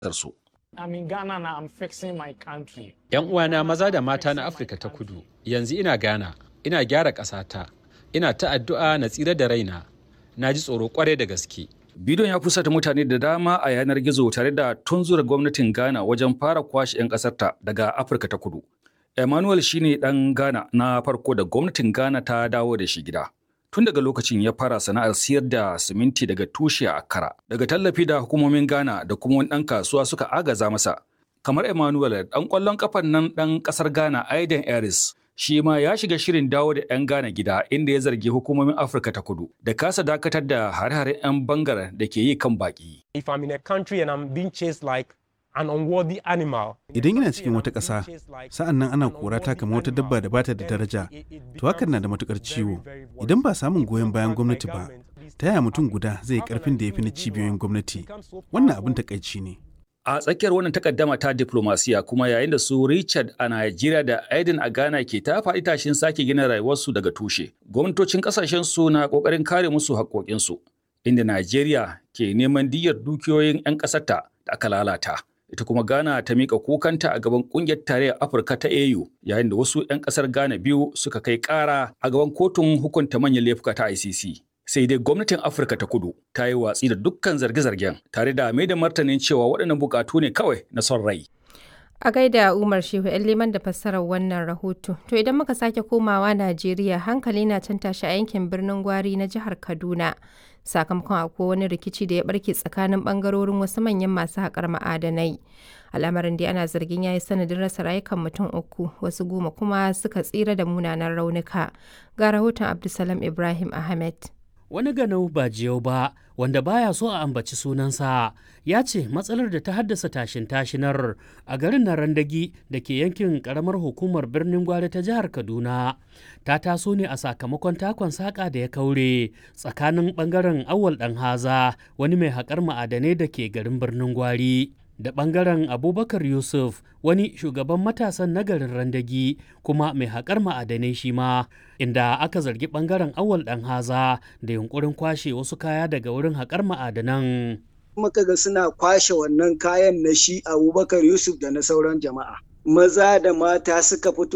su. I'm in Ghana now. I'm fixing my country. 'Yan uwana maza da mata na Afirka ta kudu, yanzu ina Ghana, ina gyara ƙasata, ina ta addu'a na tsira da raina, na ji tsoro kwarai da gaske. Bidiyon ya fusata mutane da dama a yanar gizo tare da tunzura gwamnatin Ghana wajen fara kwashe 'yan ƙasarta daga Afirka ta kudu. Emmanuel shine ɗan Ghana na farko da gwamnatin Ghana ta dawo da shi gida. Tun daga lokacin ya fara sana'ar siyar da siminti daga tushe a Accra. Daga tallafi da hukumomin Ghana da kuma wani ɗan kasuwa suka agaza masa. Kamar Emmanuel ɗan ƙwallon ƙafan nan ɗan ƙasar Ghana Aiden Eris shi ma ya shiga shirin dawo da 'yan Ghana gida inda ya zargi hukumomin Afirka ta kudu da kasa dakatar da hare-haren 'yan bangar da ke yi kan baƙi. If I'm in a country and I'm being chased like an unworthy animal. Idan ina cikin wata ƙasa, sa'an nan ana kora ta kamar wata dabba da bata da daraja, to hakan na da matukar ciwo. Idan ba samun goyon bayan gwamnati ba, ta yaya mutum guda zai yi ƙarfin da ya fi na cibiyoyin gwamnati? Wannan abin takaici ne. A tsakiyar wannan takaddama ta diplomasiya kuma yayin da su Richard a Najeriya da Aiden a Ghana ke ta faɗi tashin sake gina rayuwarsu daga tushe. Gwamnatocin ƙasashen su na ƙoƙarin kare musu haƙoƙinsu, inda Najeriya ke neman diyyar dukiyoyin 'yan ƙasarta da aka lalata. Ita kuma Ghana ta miƙa kukanta a gaban ƙungiyar tarayyar Afirka ta AU yayin da wasu 'yan ƙasar Ghana biyu suka kai ƙara a gaban kotun hukunta manyan laifuka ta ICC. sai dai gwamnatin afirka ta kudu ta yi watsi da dukkan zarge-zargen tare da mai da martanin cewa waɗannan bukatu ne kawai na son rai A gaida Umar Shehu ‘yan liman da fassarar wannan rahoto. To idan muka sake komawa Najeriya hankali na can tashi a yankin birnin Gwari na jihar Kaduna. Sakamakon akwai wani rikici da ya barke tsakanin bangarorin wasu manyan masu haƙar ma'adanai. Al'amarin dai ana zargin ya yi sanadin rasa rayukan mutum uku, wasu goma kuma suka tsira da munanan raunuka. Ga rahoton Abdulsalam Ibrahim Ahmed. wani ganau ba jiyau ba wanda baya so a ambaci sunansa ya ce matsalar da ta haddasa tashin tashinar a garin na randagi da ke yankin karamar hukumar birnin gwari ta jihar kaduna ta taso ne a sakamakon takon saƙa da ya kaure tsakanin ɓangaren awal ɗan haza wani mai haƙar ma'adanai da ke garin birnin gwari da ɓangaren abubakar yusuf wani shugaban matasan nagarin randagi kuma mai haƙar ma'adanai shi ma inda aka zargi ɓangaren awal ɗan haza da yunkurin kwashe wasu kaya daga wurin haƙar ma'adanan muka ga suna kwashe wannan kayan na shi abubakar yusuf da na sauran jama'a maza da mata suka fito